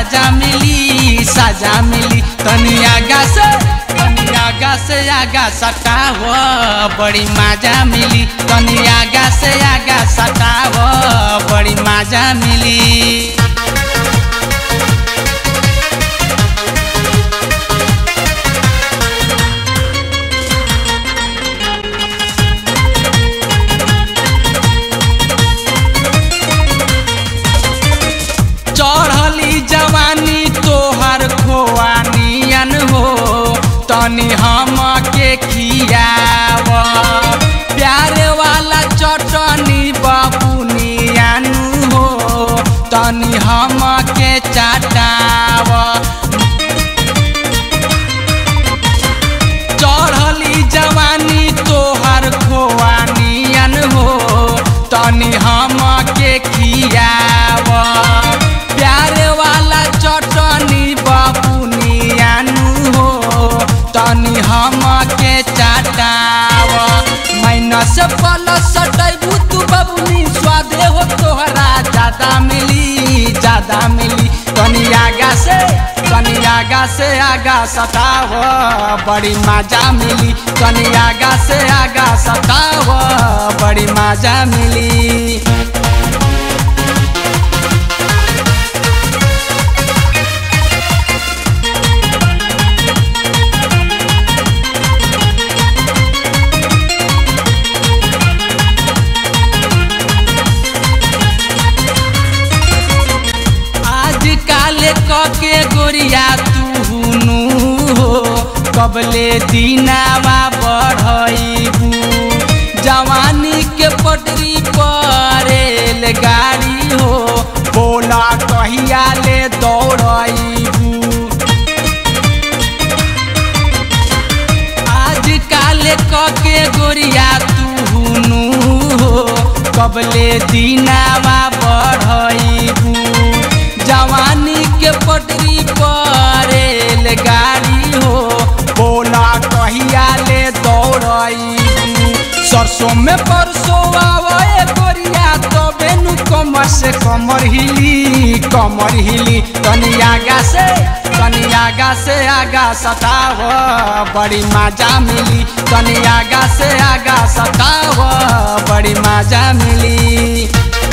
साजा मिली साजा मिली तनी आगा से तनी आगा से आगा सटाव बड़ी मजा मिली तनी आगा से आगा सटाव बड़ी मजा मिली चढ़ली जवानी तोहर खोआनियन हो तनी हम के खियाव प्यार वाला चटनी बबुनियन हो तनी हम के चटाव चढ़ली जवानी तोहर खोआनियन हो तनी हम के खियाव प्यार वाला चटनी बबुनियानु हो तनी हम के चटाव माइनस प्लस सटैबू तू बबुनी स्वादे हो तोहरा ज्यादा मिली ज्यादा मिली तनी आगा से तनी आगा से आगा सताव बड़ी मजा मिली तनी आगा से आगा सताव बड़ी मजा मिली आज काले के गोरिया तू नु हो कबले दीनावा बढ़ैबू जवानी के पटरी पर गाड़ी हो बोला कहिया ले दौड़ैबू आज काले के गोरिया तू नु हो कबले दीनावा बढ़ैबू जवानी के पटरी पर गाड़ी हो बोला कहिया ले दौड़ैबू सरसों में परसों आवे गोरिया तबे नु कमर से कमर हिली कमर हिली तनी आगा से तनी आगा से आगा सताव बड़ी मजा मिली तनी आगा से आगा सताव बड़ी मजा मिली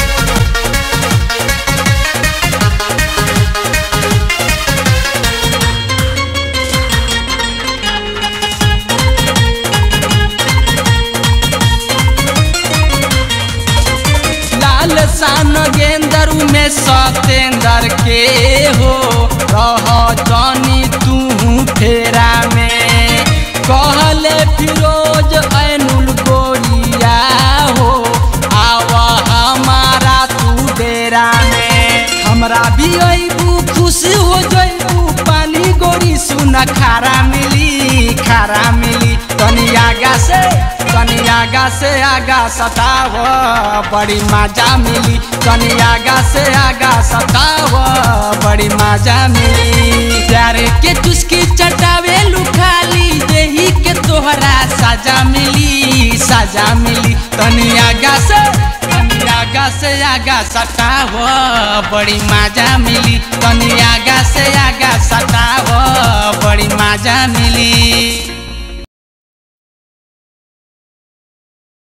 लाल सान गेंदर में सतेंदर के हो रह जानी तू फेरा में कहले फिरोज ऐनुल गोरिया हो आवा हमारा तू डेरा में हमरा भी अबू खुश हो जइबू पानी गोरी सुन खारा मिली खारा मिली तनी आगा से तनी आगा से आगा सताव बड़ी मजा मिली तनी आगा से आगा सताव बड़ी मजा मिली प्यार के चुस्की चटावे लुखाली देही के तोहरा साजा मिली साजा मिली तनी आगा से तनी आगा से आगा सताव बड़ी मजा मिली तनी आगा से आगा सताव बड़ी मजा मिली